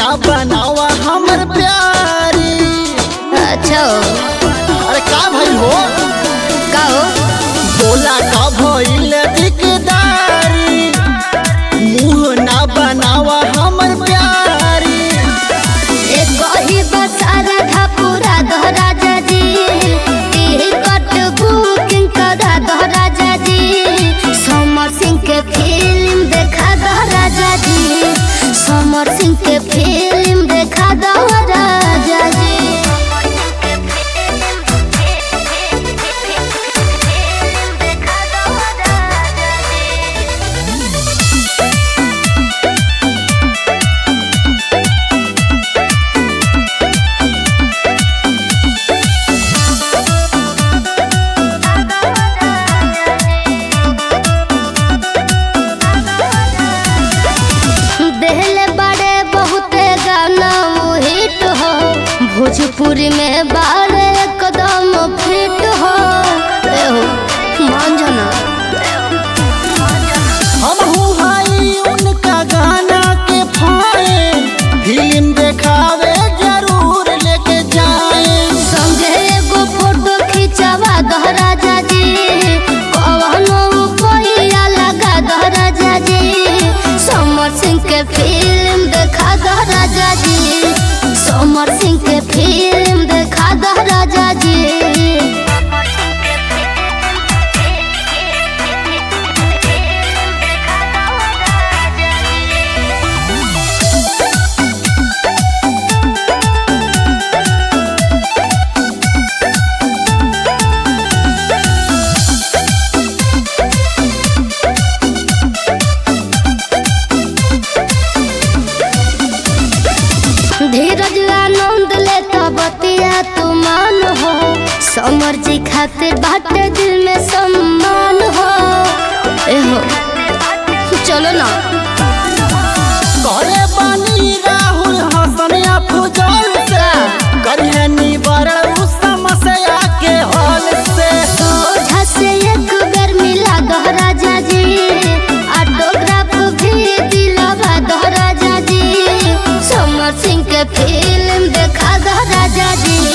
ना बनावा हमर प्यारी अच्छा अरे का भइल हो का हो बोला का भइल दिकदारी मुंह ना बनावा हमर प्यारी एक ही बसारा था पूरा दोहरा जाजी टिकट बुकिंग करा दोहरा जाजी समर सिंह के फिल्म देखा दोहरा जाजी समर सिंह के फिल्म देखा दोहरा जाजी देहले बड़े बहुते गाना हिट हो भोजपुरी में बारे एकदम फिट हो एहो मान जाना हम हूँ हाई उनका गाना के फाए फिल्म देखावे जरूर लेके जाए संगे एगो फोटो खिंचावा दोहरा जाजी कवनो पहिया लगा दोहरा जाजी समर सिंह के फिल्म देखा दोहरा जाजी समर सिंह के फिल्म देखा दोहरा जाजी धीरज आनंद ले तो बतिया तू मान हो समर जी खातिर बाटे दिल में सम्मान हो एहो चलो ना करे बानी राहुल हसन अफजल से करिए निवारण उस समस्या के हल से सोझा से एक बेर मिला दोहरा जाजी ऑटोग्राफ भी दिलवा दोहरा जाजी समर सिंह के फिल्म देखा दोहरा जाजी